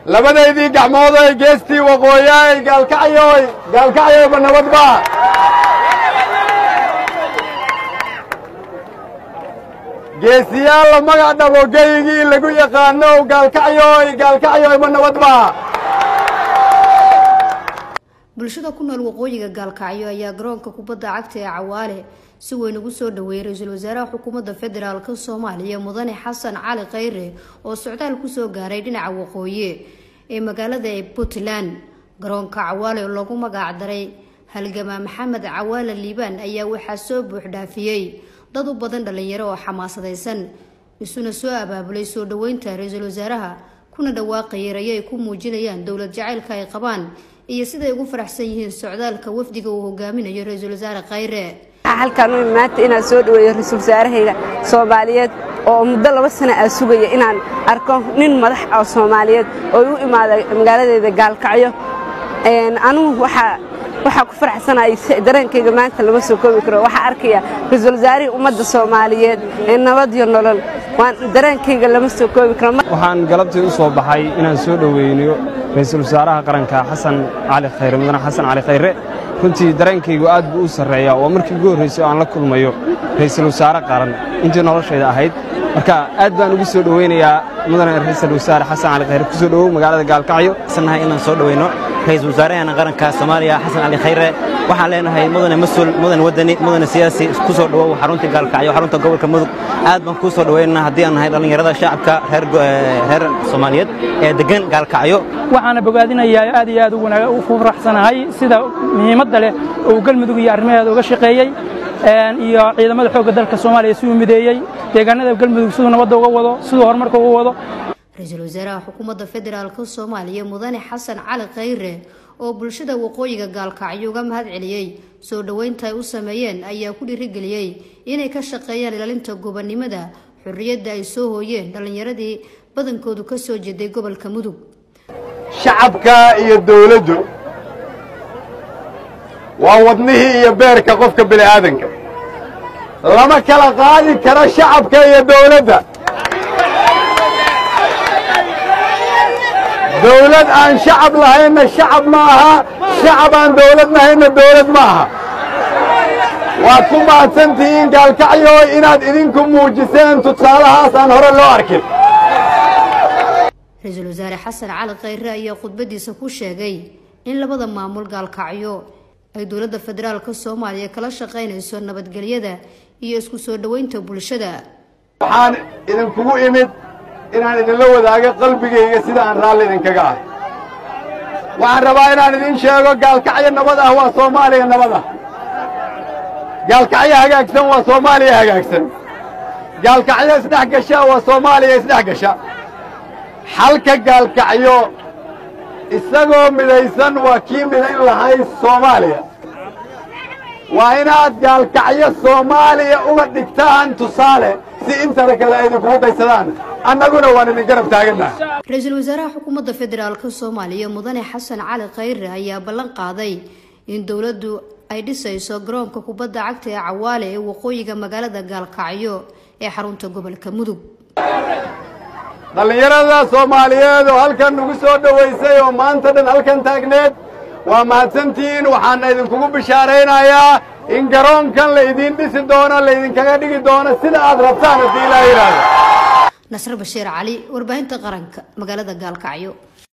labadaydii gacmoodoy geestii waqooyaay gaalkacyoy gaalkacyoyba nabadba geesiyaal la magac dhabo geygii lagu yaqaanow gaalkacyoy gaalkacyoyba nabadba bulshada ku nool waqooyiga gaalkacyo ayaa garoonka kubadda cagta ee cawaale si weyn ugu soo dhaweeyey ra-iisul wasaaraha xukuumadda federaalk soomaaliya mudane xasan cali khayre oo socdaal kusoo gaaray dhinaca waqooyi ee magaalada ee puntland garoonka cawaale oo loogu magac daray halgamaa maxamed cawaale liibaan ayaa waxaa soo buuxdhaafiyey dad u badan dhalinyaro oo xamaasadaysan isuna soo abaabulay soo dhaweynta ra-iisul wasaaraha kuna dhawaaqayay rayo ay ku muujinayaan dowlad jacaylka ay qabaan iyo siday ugu faraxsan yihiin socdaalka wafdiga uu hogaaminayo ra-iisul wasaare khayre halkaan u imaanta inaan soo dhaweeyo ra-iisul wasaarahayga soomaaliyeed oo muddo laba sana aa sugaya inaan arko nin madax oo soomaaliyeed oo u imaada magaaladeeda gaalkacyo anugu waxaa waxaa ku faraxsanay dareenkayga maanta lama soo koobi karo waxaa arkaya ra-iisul wasaarihii ummadda soomaaliyeed ee nabad iyo nolol waan dareenkayga lama soo koobi karo waxaan galabtii u soo baxay inaan soo dhoweyniyo ra-iisul wasaaraha qaranka xasan cali khayre mudane xasan cali khayre runtii dareenkaygu aad buu u sarreeyaa oo markii ugu horraysay oo aan la kulmayo ra'iisul wasaare qaran intii noloshayda ahayd marka aad baan ugu soo dhoweynayaa mudane ra'iisul wasaare xasan cali khayre ku soo dhowow magaalada gaalkacyo sannahay inaan soo dhoweyno ra-iisul wasaaraheena qaranka soomaaliya xasan cali khayre waxaan leenahay mudane mas-uul mudane wadani mudane siyaasi ku soo dhowow xaruntii gaalkacyo xarunta gobolka mudug aad baan kuu soo dhoweynana haddii aan nahay dhallinyarada shacabka reer soomaaliyeed ee deggan gaalkacyo waxaana bogaadinayaa aad iyo aad u faraxsanahay sida muhiimadda leh uu galmudug iyo arrimaheeda uga shaqeeyey iyo ciidamada xoogga dalka soomaaliya siduu mideeyey deegaanada galmudug siduu nabadda uga wado siduu horumarka uga wado ra-iisul wasaaraha xukuumadda federaalk soomaaliya mudane xasan cali khayre oo bulshada waqooyiga gaalkacyo uga mahad celiyey soo dhoweynta ay u sameeyeen ayaa ku dhiirigeliyey inay ka shaqeeyaan ilaalinta gobonnimada xorriyadda ay soo hooyeen dhallinyaradii badankoodu ka soo jeeday gobolka mudug shacabka iyo dawladdu waa wadnihii iyo beerka qofka bini aadanka lama kala qaadi karo shacabka iyo dawladda dawlad aan shacab lahaynna shacab ma aha shacab aan dawlad lahaynna dawlad ma aha waad ku mahadsantihiin gaalkacyo inaad idinku muujiseen tusaalahaas aan hore loo arkin ra-iisul wasaare xasan cali khayre ayaa khudbadiisa ku sheegay in labada maamul gaalkacyo ay dowladda federaalk soomaaliya kala shaqaynayso nabadgelyada iyo isku soo dhoweynta bulshada waxaan idinkugu imid inaan idinla wadaago qalbigayga sida aan raalli idinkaga ah waxaan rabaa inaan idin sheego gaalkacyo nabad ah waa soomaaliya nabad ah gaalkacyo hagaagsan waa soomaaliya hagaagsan gaalkacyo isdhex gasha waa soomaaliya isdhex gasha xalka gaalkacyo isagoo midaysan waa kii midayn lahay soomaaliya waa inaad gaalkacyo soomaaliya uga dhigtaan tusaale si intana kale ay idinkugu daysadaan annaguna waan idin garab taagannaha ra-iisul wasaaraha xukuumadda federaalk soomaaliya mudane xasan cali khayre ayaa ballan qaaday in dowladdu ay dhisayso garoonka kubadda cagta ee cawaale ee waqooyiga magaalada gaalkacyo ee xarunta gobolka mudug dhallinyarada soomaaliyeed oo halkan nagu soo dhowaysay oo maanta dhan halkan taagneed waa mahadsantihiin waxaana idinkugu bishaaraynayaa in garoonkan laydin dhisi doono laydinkaga dhigi doono sida aad rabtaan haddii ilaa yidhaahdo nasre bashiir cali warbaahinta qaranka magaalada gaalkacyo